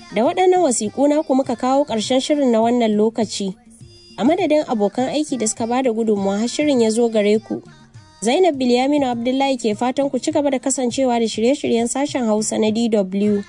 Da waɗannan wasiƙu na ku muka kawo ƙarshen shirin na wannan lokaci. A madadin abokan aiki da suka bada gudunmawa har shirin ya zo gare ku. Zainab Bilyaminu Abdullahi ke fatan ku ci gaba da kasancewa da shirye-shiryen sashen Hausa na DW.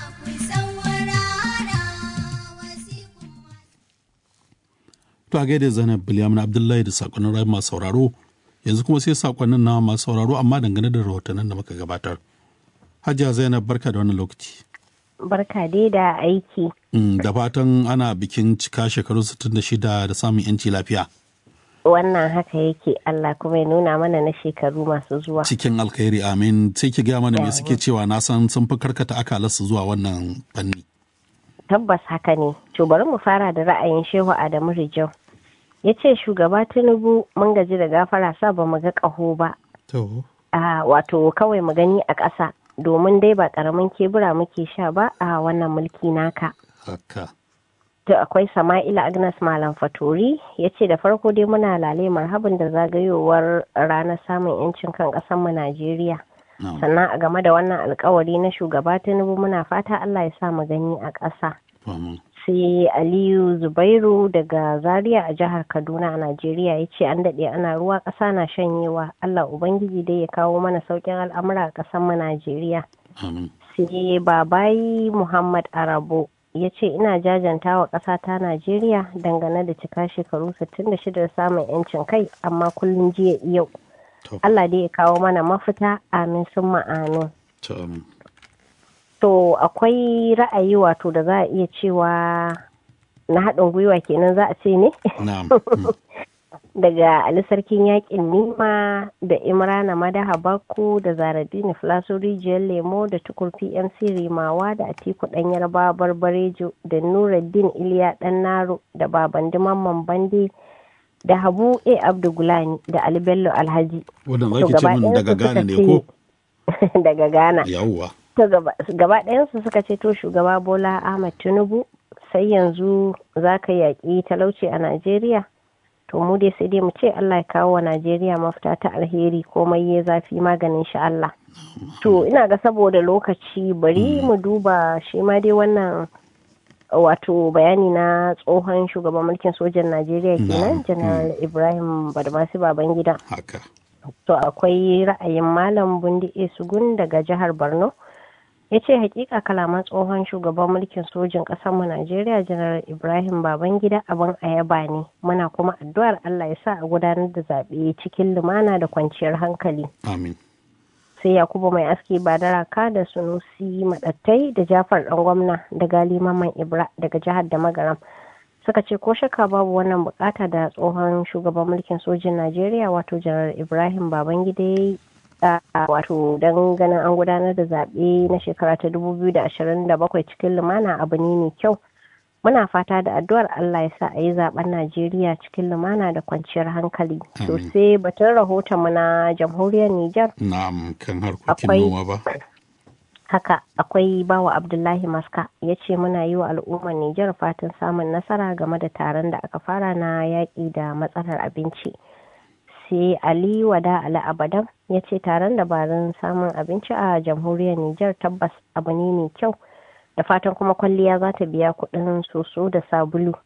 To a gaida Zainab Bilyamin Abdullahi da sakonnin rayu masu sauraro yanzu kuma sai sakonnin na masu sauraro amma dangane da rahotannin da muka gabatar. Hajiya Zainab barka da wannan lokaci. Barka dai da aiki. Da fatan ana bikin cika shekaru 66 da samun yanci lafiya. Wannan haka yake Allah kuma ya nuna mana na shekaru masu zuwa. Cikin alkhairi amin sai ki gaya mana me suke cewa na san sun fi karkata akalarsu zuwa wannan fanni. tabbas haka ne to bari mu fara da ra'ayin shehu adamu rijau ya ce shugaba tinubu mun gaji da gafara sa ba mu ga ƙaho ba wato kawai mu gani a ƙasa domin dai ba ƙaramin kebura muke sha ba a wannan mulki naka haka to akwai sama'ila agnes malam fatori ya ce da farko dai muna lale marhabin da zagayowar ranar samun 'yancin kan ƙasarmu najeriya sannan a game da wannan alkawari na shugaba tinubu muna fata allah ya sa mu gani a ƙasa sai aliyu zubairu daga zaria a jihar kaduna a najeriya ya ce an daɗe ana ruwa ƙasa na shanyewa allah ubangiji dai ya kawo mana sauƙin al'amura a ƙasar mu najeriya sai babayi muhammad arabo ya ce ina jajanta wa ƙasa ta najeriya dangane da cika shekaru 66 da samun 'yancin kai amma kullum jiya yau Allah dai ya kawo mana mafita amin sun ma'amin. To akwai ra'ayi wato da za a iya cewa na haɗin gwiwa kenan za a ce ne? Daga Ali Sarkin Yaƙin Nima da Imrana Madaha Bakku da Zaradini Filaso Rijiyar Lemo da Tukur PMC Rimawa da Atiku Ɗan Yarba Barbarejo da Nuruddin Iliya Ɗan Naro da Babandi Mamman Bande. da habu a abdugulani da ali bello alhaji wadanda zaki ce min daga ghana ne ko daga ghana yawwa to gaba ɗayansu suka ce to shugaba bola ahmad tinubu sai yanzu za ka yaƙi talauci a najeriya to mu dai sai dai mu ce allah ya kawo wa najeriya mafita ta alheri komai ya zafi maganin shi allah to ina ga saboda lokaci bari mu duba shi ma dai wannan wato bayani na tsohon shugaban mulkin sojan najeriya kenan janar ibrahim badmasi babangida haka to akwai ra'ayin malam bundi sugun daga jihar borno ya ce hakika kalaman tsohon shugaban mulkin sojin mu najeriya janar ibrahim babangida abin ayaba ne muna kuma addu'ar allah ya sa a gudanar da zaɓe cikin lumana da kwanciyar hankali amin sai yakubu mai aski badaraka da sunusi madattai da jafar dan gwamna da gali maman ibra daga jihar da magaram suka ce ko shakka babu wannan bukata da tsohon shugaban mulkin sojin najeriya wato janar ibrahim babangida ya wato don ganin an gudanar da zaɓe na shekara ta 2027 cikin lumana abu ne mai kyau muna fata da addu'ar Allah ya sa a yi zaben Najeriya cikin lumana da kwanciyar hankali. To sai batun rahoton mu na jamhuriyar Nijar. Na'am kan harkokin noma ba. Haka akwai bawa Abdullahi Maska ya ce muna yi wa al'ummar Nijar fatan samun nasara game da taron da aka fara na yaƙi da matsalar abinci. Sai Ali Wada Ali Abadan ya ce taron dabarun samun abinci a jamhuriyar Nijar tabbas abu ne mai kyau. da fatan kuma kwalliya za ta biya kuɗin soso da sabulu